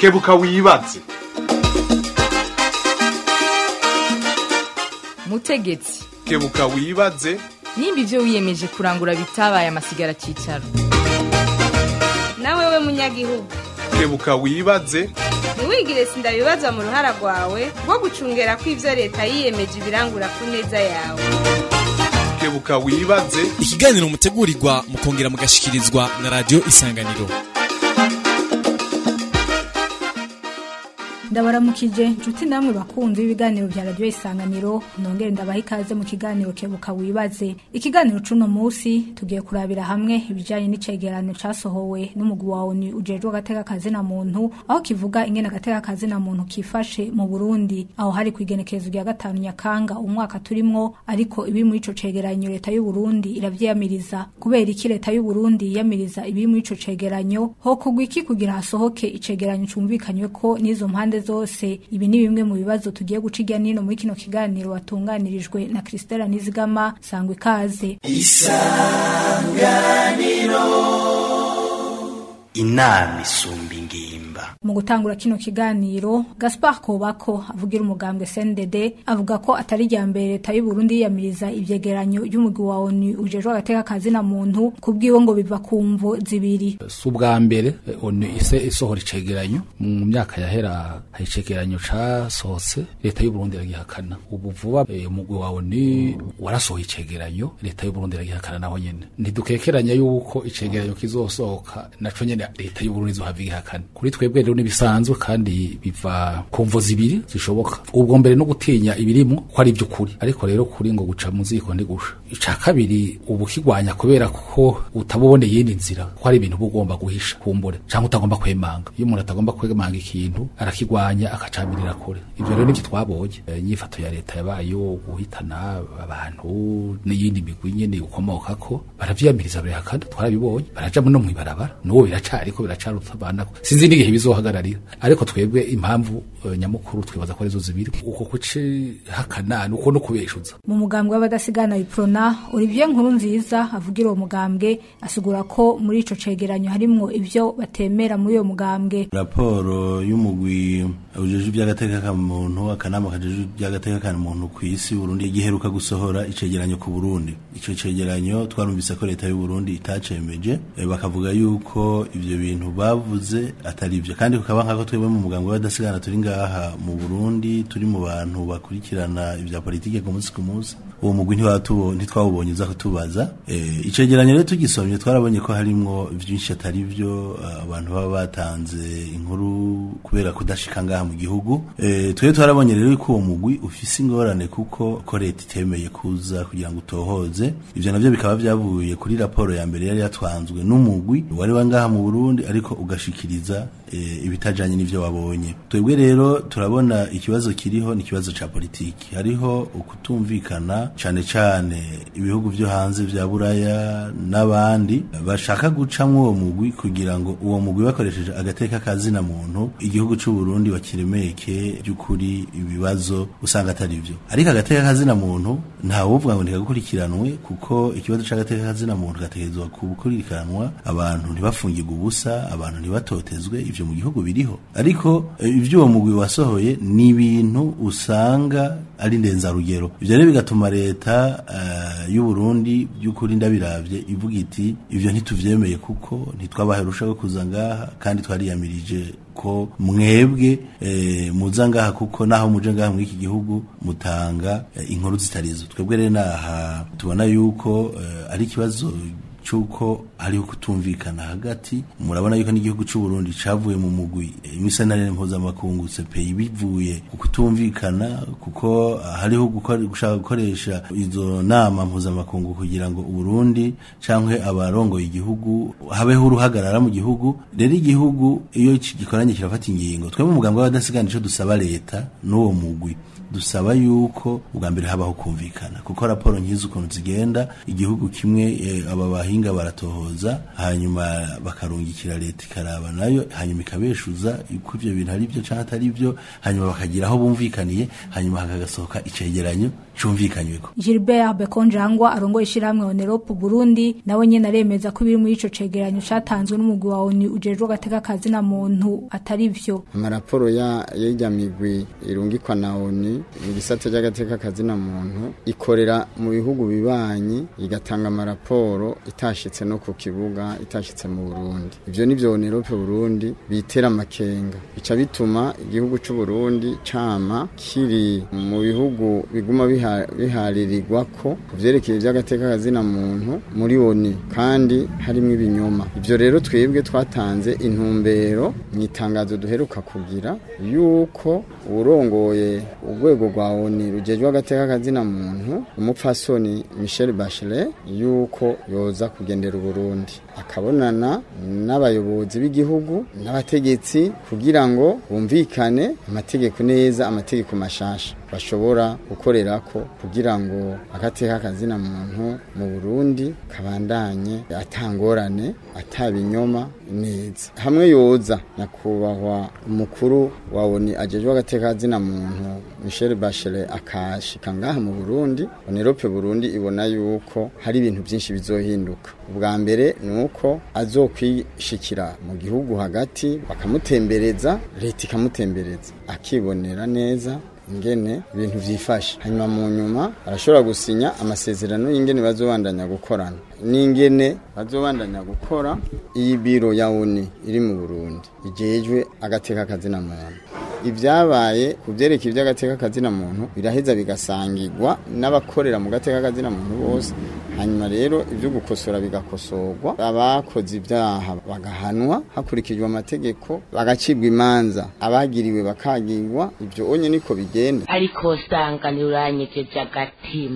kebuka wibaze mutegetsi kebuka wibaze nimba ibyo wiyemeje kurangura bitabaye amasigara cyicaro nawe we munyagihugu kebuka wibaze ntiwigire sindabibazwa mu ruhara rwawe rwo gucungera ko ibyo leta yiyemeje ibirangura ku neza yawe kebuka wibaze ikiganiro mutegurirwa mukongera mugashikirizwa na radiyo isanganiro ndabaramukije inshuti namwe bakunzi b'ibiganiro bya radiyo isanganiro nongere ndabaha ikaze mu kiganiro kebuka wibaze ikiganiro c'uno munsi tugiye kurabira hamwe ibijanye n'icegeranyo casohowe n'umugwi wa oni ujejwe agateka kazina muntu aho kivuga ingene agateka kazina muntu kifashe mu burundi aho hari kwigenekerezo rya gatanu nyakanga umwaka turimwo ariko ibiri muri ico cegeranyo leta y'u Burundi iravyiyamiriza kubera iki leta y'u Burundi yiyamiriza ibiri muri ico cegeranyo ho kugwa iki kugira hasohoke icegeranyo cumvikanywe ko n'izo mpande zose ibi ni bimwe mu bibazo tugiye guca irya nino muri kino kiganiro watunganirijwe na Christella Nizigama sangwa ikaze inama isumba ingimba mu gutangura kino kiganiro Gaspar Kobako avugira umugambwe CNDD avuga ko atari rya mbere leta y'u Burundi yiyamiriza ivyegeranyo y'umugwi wa ONU ujejwe agateka kazina muntu kubwiwe ngo biva ku mvo zibiri si ubwa mbere onu ise isohora icegeranyo mu myaka yahera hari icegeranyo casohotse leta y'u Burundi iragihakana ubu vuba eh, umugwi wa onu warasohoye icegeranyo leta y'u Burundi iragihakana naho nyene ntidukekeranya yuko icegeranyo kizosohoka naco nyene leta y'u Burundi izohava igihakana kuri twebwe rero nibisanzwe kandi biva ku mvo zibiri zishoboka ubwo mbere no gutinya ibirimo ko ari ivy'ukuri ariko rero kuri ngo guca mu ziko ndigusha ica kabiri ubu kigwanya kubera ko utabubone yindi nzira ko hari ibintu bugomba guhisha kumbure canke utagomba kwemanga iyo umuntu atagomba kwemanga ikintu arakigwanya akacamirira kure ivyo rero nivyo twabonye Eh, inyifato ya leta yabaye yo guhitana abantu n'iyindi migwi nyene ukomokako baravyiyamiriza birahakana twarabibonye baraja no mw'ibarabara n'uwo biracariko biracarutabandako sinzi n'igihe bizohagararira ariko twebwe impamvu eh, nyamukuru twibaza ko arizo zibiri uko kucihakana nuko no kubeshuza mu mugambwe w'abadasigana biprona Olivier Nkuru nziza avugira uwo mugambwe asigura ko muri ico cegeranyo harimwo ivyo batemera muri uyo mugambwe raporo y'umugwi ujejwe iby'agateka ka muntu akanama kajejwe iby'agateka ka muntu ku isi Burundi giheruka gusohora icegeranyo ku Burundi ico cegeranyo twarumvise ko leta y'u Burundi itacemeje eh, bakavuga yuko ivyo bintu bavuze atari ivyo kandi kukaba nkako twebwe mu mugambwe w'abadasigana turi ngaha mu Burundi turi mu bantu bakurikirana ivya politike ku munsi ku munsi uwo mugwi ntiwatubo ntitwawubonye uza kutubaza eh, icegeranyo rero tugisomye twarabonye ko harimwo vyinshi atari vyo ah, abantu baba batanze inkuru kubera kudashika ngaha mu gihugu eh, twebwe twarabonye rero ko uwo mugwi ufise ingorane kuko ko leta itemeye kuza kugira ngo utohoze ivyo navyo bikaba vyavuye kuri raporo ya mbere yari yatwanzwe n'umugwi wari wa ngaha mu Burundi ariko ugashikiriza eh, ibitajanye n'ivyo wabonye twebwe rero turabona ikibazo kiriho ni ikibazo ca politiki hariho ukutumvikana cane cane ibihugu vyo hanze vya buraya n'abandi bashaka gucamwo uwo mugwi kugira ngo uwo mugwi bakoresheje agateka kazina muntu igihugu c'u Burundi bakiremeke by'ukuri ibibazo usanga atari vyo ariko agateka kazina muntu nta wovuga ngo ntikagukurikiranwe kuko ikibazo c'agateka kazina muntu gategerezwa gukurikiranwa abantu ntibafungirwe ubusa abantu ntibatotezwe ivyo mu gihugu biriho ariko eh, ivyo uwo mugwi wasohoye ni ibintu usanga ari ndenzarugero ivyo rero bigatuma leta uh, y'u Burundi by'ukuri ndabiravye ivuga iti ivyo ntituvyemeye kuko ntitwabahe rushaho kuza ngaha kandi twariyamirije ko mwebwe eh, muza ngaha kuko naho muje ngaha muri iki gihugu mutanga eh, inkuru zitarizo twebwe rero naha tubona yuko eh, ari ikibazo cuko hariho kutumvikana hagati murabona yuko n'igihugu c'u Burundi cavuye mu mugwi imisanire mpuzamakungu CPI bivuye ku kutumvikana kuko hariho gukora- gushaka gukoresha izo nama mpuzamakungu kugira ngo Burundi cankwe abarongoye igihugu habeho uruhagarara mu gihugu rero igihugu iyo gikoranye kirafata ingingo twebwe mu mugambwe w'abadasigana ico dusaba leta n'uwo mugwi dusaba yuko ubwa mbere habaho kumvikana kuko raporo nkizi ukuntu zigenda igihugu kimwe eh, aba bahinga baratohoza hanyuma bakarungikira leta ikaraba nayo hanyuma ikabeshuza uko ivyo bintu ari byo canke atari byo hanyuma bakagira aho bumvikaniye hanyuma hakagasohoka icegeranyo cumvikanyweko Gilbert Bekonjangwa arongoye ishiramwe Onerope Burundi nawe nyene aremeza ko ibiri muri ico cegeranyo catanzwe n'umugwi wa ONU ujejwe agateka kazi na muntu atari vyo amaraporo ya y'irya migwi irungikwa na ONU mu gisata cy'agateka kazi na muntu ikorera mu bihugu bibanyi igatanga amaraporo itashitse no ku kibuga itashitse mu Burundi ivyo nivyo Onerope Burundi bitera amakenga bica bituma igihugu c'u Burundi cama kiri mu bihugu biguma biha- biharirirwa ko kuvyerekeye ivy'agateka kazi na muntu muri ONU kandi harimwo ibinyoma ivyo rero twebwe twatanze intumbero mu itangazo duheruka kugira yuko urongoye urwego rwa ONU rujejwe agateka kazi na muntu umupfasoni Michel Bachelet yuko yoza kugendera Burundi akabonana n'abayobozi b'igihugu n'abategetsi kugira ngo bumvikane amategeko neza amategeko mashasha bashobora gukorerako kugira ngo agateka kazina muntu mu Burundi kabandanye atangorane atabinyoma neza hamwe yoza nyakubahwa umukuru wa ONU ajejwe agateka kazina muntu Michel Bachelet akashika ngaha mu Burundi Onerope Burundi ibona yuko hari ibintu byinshi bizohinduka ubwa mbere ni uko azokwishikira mu gihugu hagati bakamutembereza leta ikamutembereza akibonera neza ingene ibintu vyifashe hanyuma mu nyuma arashobora gusinya amasezerano y'ingene bazobandanya gukorana n'ingene bazobandanya gukora iyi biro ya uni iri mu Burundi ijejwe agateka kazina muntu ibyabaye ku byerekeye iby'agateka kazina muntu biraheza bigasangirwa n'abakorera mu gateka kazina muntu bose hanyuma rero ibyo gukosora bigakosorwa abakoze ibyaha bagahanwa hakurikijwe amategeko bagacibwa imanza abagiriwe bakagirwa ibyo onye niko bigenda ariko usanga ntiuranyegeje agatima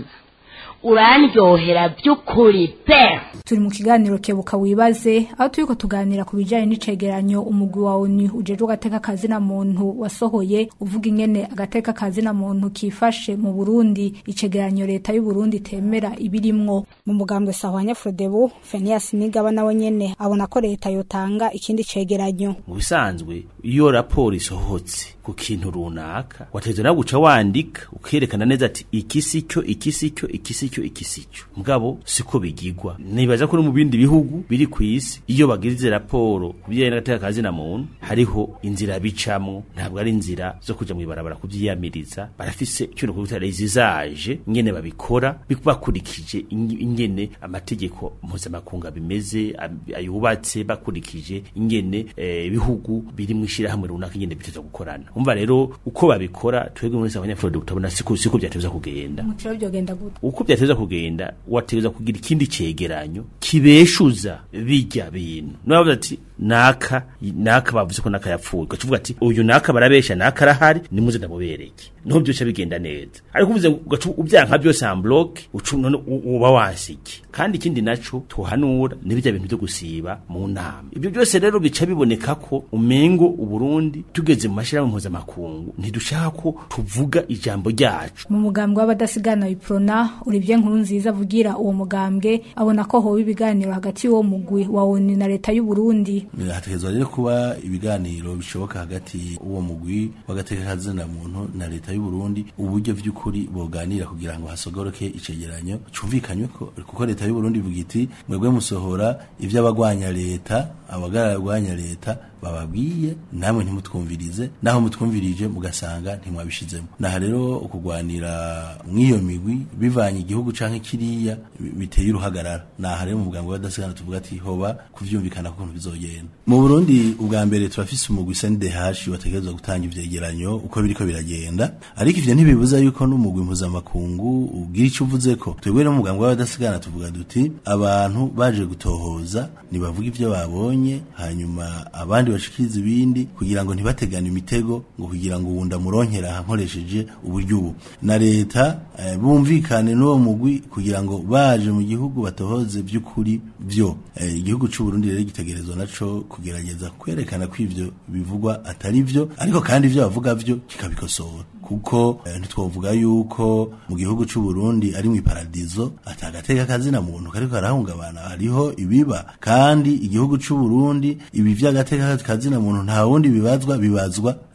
urandyohera by'ukuri pe turi mu kiganiro kebuka wibaze aho turiko tuganira ku bijanye n'icegeranyo umugwi wa ONU ujejwe agateka kazi na muntu wasohoye uvuga ingene agateka kazi na muntu kifashe mu Burundi icegeranyo leta y'u Burundi temera ibirimwo mu mugambwe Sahwanya Frodebu Fenias Nigaba nawe nyene abona ko leta yotanga ikindi cegeranyo mu bisanzwe iyo raporo isohotse ku kintu runaka wategerezwa nawe guca wandika ukerekana neza ati iki si cyo iki si cyo iki si cyo iki si cyo mugabo siko bigigwa nibaza ko no mu bindi bihugu biri ku isi iyo bagirize raporo ku bijyanye n'agateka kazi na muntu hariho inzira bicamwo ntabwo ari inzira zo kuja mu ibarabara kuvyiyamiriza barafise ikintu kubita rezizaje ingene babikora bakurikije ing- ingene amategeko mpuzamakungu bimeze ab- ayubatse bakurikije ingene eh, ibihugu biri mu ishirahamwe runaka ingene biteza gukorana umva rero uko babikora twebwe muri abanyafurika tutabona siko siko byateza kugenda mutiro byogenda gute uko byateza kugenda wategeza kugira ikindi cegeranyo kibeshuza bijya bintu nabavuze ati naka naka bavuze ko naka yapfuye ukavuga ati uyu naka barabesha naka arahari nimuze ndamubereke niho byose bigenda neza ariko uvuze ugaca ubyanka byose en bloc ucu none u- uba wasiki kandi ikindi naco tuhanura n'ibijya bintu byo gusiba mu nama ibyo byose rero bica biboneka ko umengo uburundi tugeze mu mashirahamwe mpuzamakungu ntidushaka ko tuvuga ijambo ryacu mu mugambwe w'abadasigana wiprona Olivier Nkurunziza avugira uwo mugambwe abona ko hoba ibiganiro hagati y'uwo mugwi wa ONU na leta y'u Burundi hategerezwa rero kuba ibiganiro bishoboka hagati uwo mugwi w'agateka kazina muntu na leta y'u Burundi uburyo vy'ukuri boganira kugira ngo hasogoroke icegeranyo cumvikanywe ko kuko leta y'u Burundi ivuga iti mwebwe musohora ivy'abagwanya leta abagaragwanya leta bababwiye namwe ntimutwumvirize naho mutwumvirije mugasanga ntimwabishizemo naha rero ukugwanira mw'iyo migwi bivanye igihugu canke kiriya bi- biteye uruhagarara naha rero mu bwango badasigana tuvuga ati hoba kuvyumvikana ko bizogenda mu Burundi ubwa mbere turafise umugwi SNDH wategerezwa gutanga ivyegeranyo uko biriko biragenda ariko ivyo ntibibuza yuko n'umugwi mpuzamakungu ugira ico uvuze ko twebwe no mu bwango badasigana tuvuga duti abantu baje gutohoza nibavuga ivyo babonye hanyuma abandi bashikiriza ibindi kugira ngo ntibategane imitego ngo kugira ngo uwunda muronkera aha nkoresheje uburyo ubu na leta eh, bumvikane n'uwo mugwi kugira ngo baje mu gihugu batohoze by'ukuri byo eh, igihugu c'u Burundi rero gitegerezwa naco kugerageza kwerekana ko ivyo bivugwa atari vyo ariko kandi ivyo bavuga vyo kikabikosora kuko eh, ntitwovuga yuko mu gihugu c'u Burundi ari mu iparadizo atagateka kazina muntu kariko karahungabana hariho ibiba kandi igihugu c'u Burundi ibi vy'agateka kazina muntu nta wundi bibazwa bibazwa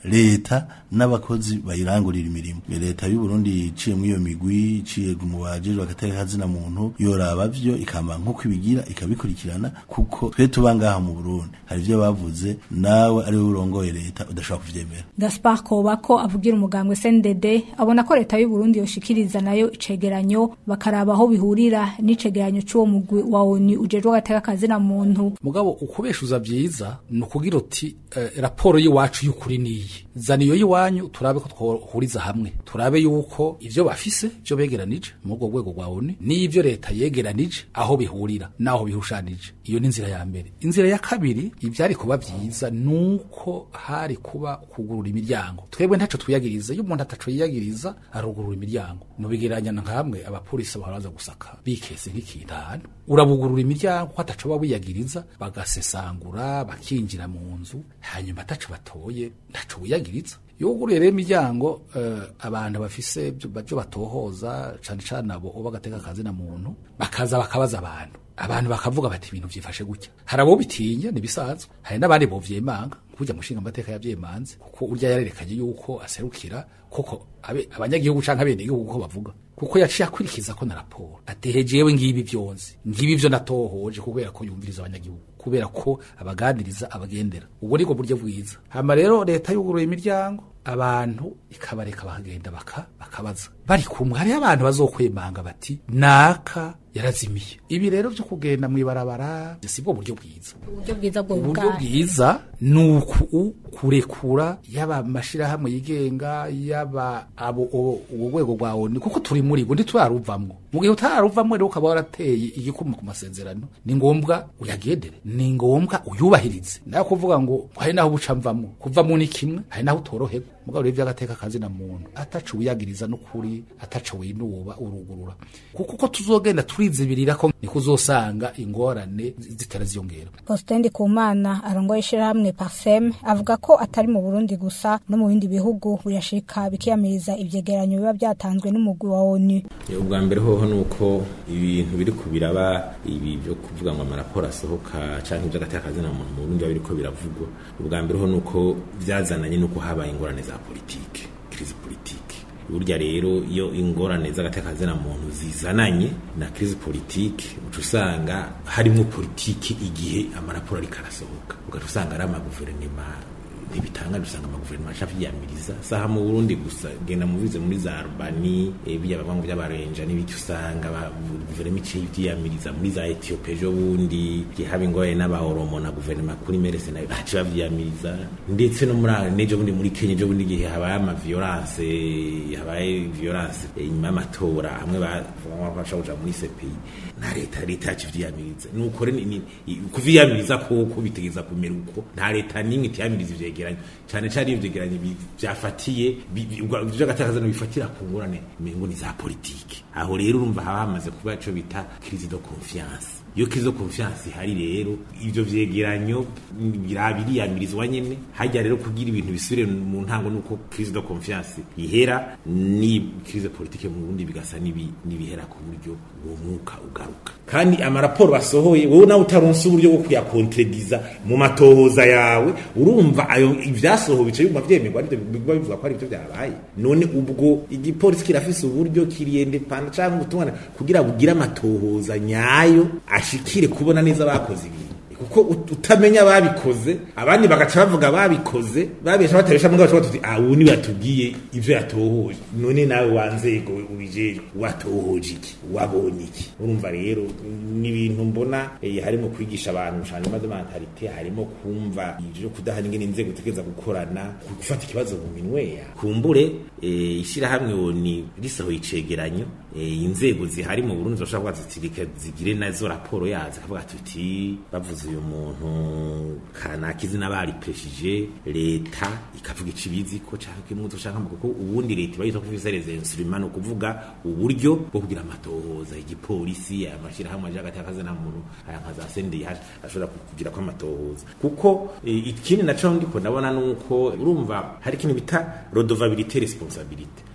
leta n'abakozi bayirangurira imirimo leta y'u Burundi iciye muri iyo migwi iciye mu bajejwe agateka kazina muntu yoraba vyo ikamba nkuko ibigira ikabikurikirana kuko twe tuba ngaha mu Burundi hari ivyo bavuze nawe ari we urongoye leta udashobora kuvyemera Gaspar Kobako avugira umugambwe CNDD abona ko leta y'u Burundi yoshikiriza nayo icegeranyo bakaraba aho bihurira n'icegeranyo c'uwo mugwi wa ONU ujejwe agateka kazina muntu mugabo ukubeshuza vyiza ni ukugira uti eh, raporo y'iwacu y'ukuri niyi zana iyo y'iwanyu turabe ko twohuriza hamwe turabe yuko ivyo bafise vyo begeranije muri urwo rwego rwa ONU n'ivyo leta yegeranije aho bihurira n'aho bihushanije iyo ni inzira ya mbere inzira ya kabiri ivyari kuba vyiza nuko hari kuba kugurura imiryango twebwe ntaco twiyagiriza iyo umuntu ataco yiyagiriza arugurura imiryango nubigeranya nka hamwe abapolisi baharaza gusaka bikese nk'ikintu ahantu urabugurura imiryango ko ataco baba wiyagiriza bagasesangura bakinjira mu nzu hanyuma ataco batoye ntaco wiyagiriza yuguruye rero imiryango uh, abantu bafise byo batohoza cane cane abo bagateka akazi na muntu bakaza bakabaza abantu abantu bakavuga bati ibintu vyifashe gutya hari abo bitinya nibisanzwe hari n'abandi bovyemanga kujya mushinga amateka yavyemanze kuko urya yarerekanye yuko aserukira koko abe abanyagihugu canke abene igihugu ko bavuga kuko yaciye akwirikiza ko na raporo ateheje yewe ngibi vyonzi ngibi vyo natohoje kubera ko yumviriza abanyagihugu kubera ko abaganiriza abagendera ubwo niko buryo bwiza hama rero leta yuguruye imiryango abantu ikabareka bakagenda baka bakabaza bari kumwe hariho abantu bazokwemanga bati naka yarazimiye ibi rero vyo kugenda mwibarabara sibwo buryo bwiza uburyo bwiza bwo uburyo bwiza ni uku kurekura yaba mashirahamwe yigenga yaba abo ubu rwego rwa ONU kuko turi muri bwo ntituraruvamwo mu gihe utararuvamwo rero ukaba warateye igikuma ku masezerano ni ngombwa uyagendere ni ngombwa uyubahirize nayo kuvuga ngo hari naho buca mvamwo kuvamwo ni kimwe hari naho utoroherwa mugabo rero vy'agateka kazi na muntu ataco wiyagiriza n'ukuri ataco winuba urugurura kuko uko tuzogenda turizibirira ko niko uzosanga ingorane zitera ziyongera Faustin Kumana arongoye ishirahamwe Parsem avuga ko atari mu Burundi gusa no mu bindi bihugu buyashika bikiyamiriza ivyegeranyo biba byatanzwe n'umugwi wa ONU ubwa mbere hoho nuko ibintu biri kubiraba ibi byo kuvuga ngo amaraporo asohoka canke ivy'agateka kazi na muntu mu Burundi biriko biravugwa ubwa mbere ho nuko vyazananye nuko habaye ingorane za politike crise politique burya rero iyo ingorane z'agateka na muntu zizananye na crise politique uca usanga harimo politike igihe amaraporo ariko arasohoka ugaca usanga ari amaguverinema ntibitanga dusanga amaguverinoma aca vyiyamiriza saha mu Burundi gusa genda mubize muri za Albani e, bijya bavango by'abarenja n'ibiki usanga guverinoma iciye vyiyamiriza muri za Ethiopia ejo bundi haba ingorane n'abahoromo na guverinoma kuri merese nayo baci bavyiyamiriza ndetse no muri nejo bundi muri Kenya ejo bundi gihe habaye ama violence habaye violence inyuma y'amatora hamwe bafasha kuja muri CPI na leta leta yacu vyiyamiriza nuko kuviyamiriza koko bitegeza kumera uko nta leta n'imwe itiyamiriza ivyegeranyo cyane cyane ivyegeranyo vyafatiye vy'agatakaza bifatira ku ngorane mengo ni za politike aho rero urumva haba hamaze kuba ico bita crise de confiance iyo crise de confiance ihari rero ivyo vyegeranyo biriyamirizwa nyene hajya rero kugira ibintu bisubire mu ntango nuko crise de confiance ihera ni crise politique mu Burundi bigasa n'ibihera ku buryo uwo mwuka ugaruka kandi amaraporo basohoye wowe nawe utaronse uburyo bwo kuyakontrediza mu matohoza yawe urumva ayo ivyasohowe bice biguma vyemerwa ariko biguma bivuga ko ari byo byabaye none ubwo igipolisi kirafise uburyo kiriyende panda canke ubutungane kugira bugire amatohoza nyayo ashikire kubona neza bakoze ibintu kuko utamenya babikoze abandi bagaca bavuga babikoze babesha batabesha mugabo baca batuti ah ubu ni batubwiye ivyo yatohoje none nawe wanzego ubijeje watohoje iki wabonye iki urumva rero ni ibintu mbona eh, harimo kwigisha abantu changement de mentalite harimo kumva ivyo kudahana ingene inzego tegeza gukorana gufata ikibazo mu minwe ya kumbure eh, ishira hamwe woni risaho icegeranyo eh, inzego zihari mu Burundi zoshobora kuba zitirike zigire nazo raporo yazo kavuga tuti bavuze uyu muntu kanaka izina baripeshije leta ikavuga icibizi ko canke muzo canke kuko ubundi leta bayita kuvisa les instruments no kuvuga uburyo bwo kugira amatohoza igipolisi amashira hamwe aje hagati y'akazi na muntu aya nka za sende ashobora kugira ko amatohoza kuko ikindi naco ndiko ndabona nuko urumva hari ikintu bita redevabilité responsabilité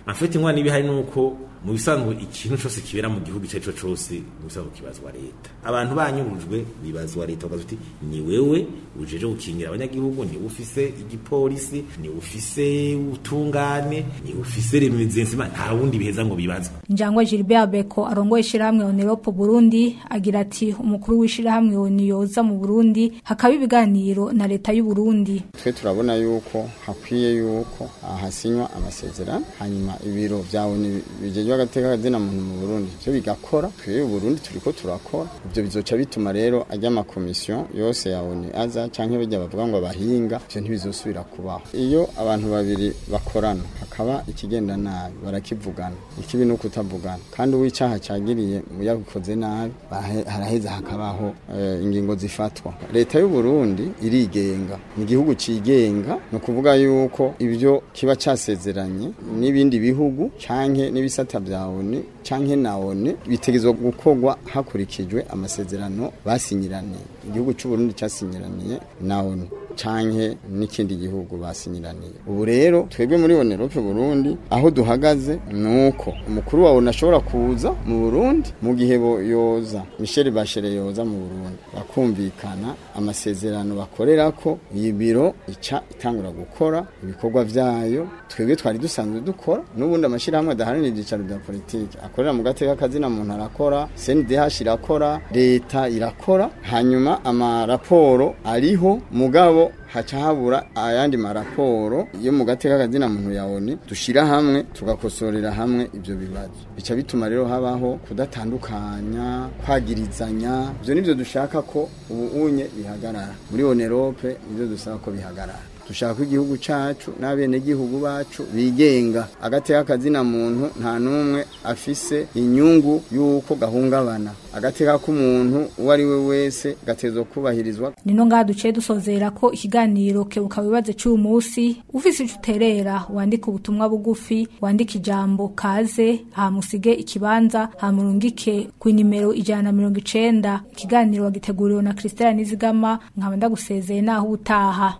afite ingorane ibihari nuko mu bisanzwe ikintu cyose kibera mu gihugu icyo ari cyo cyose mu bisanzwe kibazwa leta abantu banyurujwe bibazwa leta bakaza uti ni wewe ujeje gukingira abanyagihugu ni ufise igipolisi ni ufise utungane ni ufise remezensima nta wundi biheza ngo bibazwe Njangwa Gilbert Beko arongoye ishirahamwe Oneropo Burundi agira ati umukuru w'ishirahamwe Oniyoza mu Burundi hakaba ibiganiro na leta y'u Burundi twe turabona yuko hakwiye yuko hasinywa amasezerano hanyuma ibiro byawe bijejwe agateka kazina muntu mu Burundi byo bigakora twe u Burundi turiko turakora ibyo bizoca bituma rero ajya ama kommission yose ya ONU aza canke bijya bavuga ngo abahinga byo ntibizosubira kubaho iyo abantu babiri bakorana hakaba ikigenda nabi barakivugana ikibi no kutavugana kandi uwicaha cyagiriye mu yabikoze nabi haraheza hakabaho uh, ingingo zifatwa leta y'u Burundi irigenga ni igihugu cigenga no kuvuga yuko ibyo kiba casezeranye n'ibindi bihugu canke n'ibisata bya ONU canke na ONU bitegezwa gukorwa hakurikijwe amasezerano basinyiraniye igihugu cy'u Burundi cyasinyiraniye na ONU canke n'ikindi gihugu basinyiraniye ubu rero twebwe muri Onerope Burundi aho duhagaze nuko umukuru wawe nashobora kuza mu Burundi mu gihe bo yoza Michel Bachelet yoza mu Burundi bakumvikana amasezerano bakorerako iyi biro ica itangura gukora ibikorwa vyayo twebwe twari dusanzwe dukora n'ubundi amashirahamwe adaharanira ibyicaro bya politiki akorera mu gateka kazina muntu arakora CNDH irakora leta irakora hanyuma amaraporo ariho mugabo haca habura ayandi maraporo yo mu gateka kazina muntu yawoni dushira hamwe tugakosorera hamwe ibyo bibazo bica bituma rero habaho kudatandukanya kwagirizanya ibyo nivyo dushaka ko ubu unye bihagarara muri Onerope nivyo dusaba ko bihagarara dushaka ko igihugu cacu n'abenegihugu bacu bigenga agateka kazina muntu nta n'umwe afise inyungu y'uko gahungabana agateka k'umuntu uwo ari we wese gatezwa kubahirizwa nino ngaha duciye dusozera ko ikiganiro kebuka wibaze cy'uyu munsi ufise ico uterera wandika ubutumwa bugufi wandika ijambo kaze hamusige ikibanza hamurungike ku nimero ijana na mirongo icenda ikiganiro wagiteguriwe na Christelle Nizigama nkaba ndagusezeye naho utaha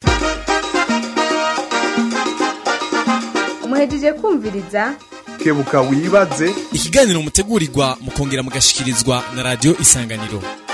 muhejeje kumviriza kebuka wibaze ikiganiro mutegurirwa mukongera mugashikirizwa na radio isanganiro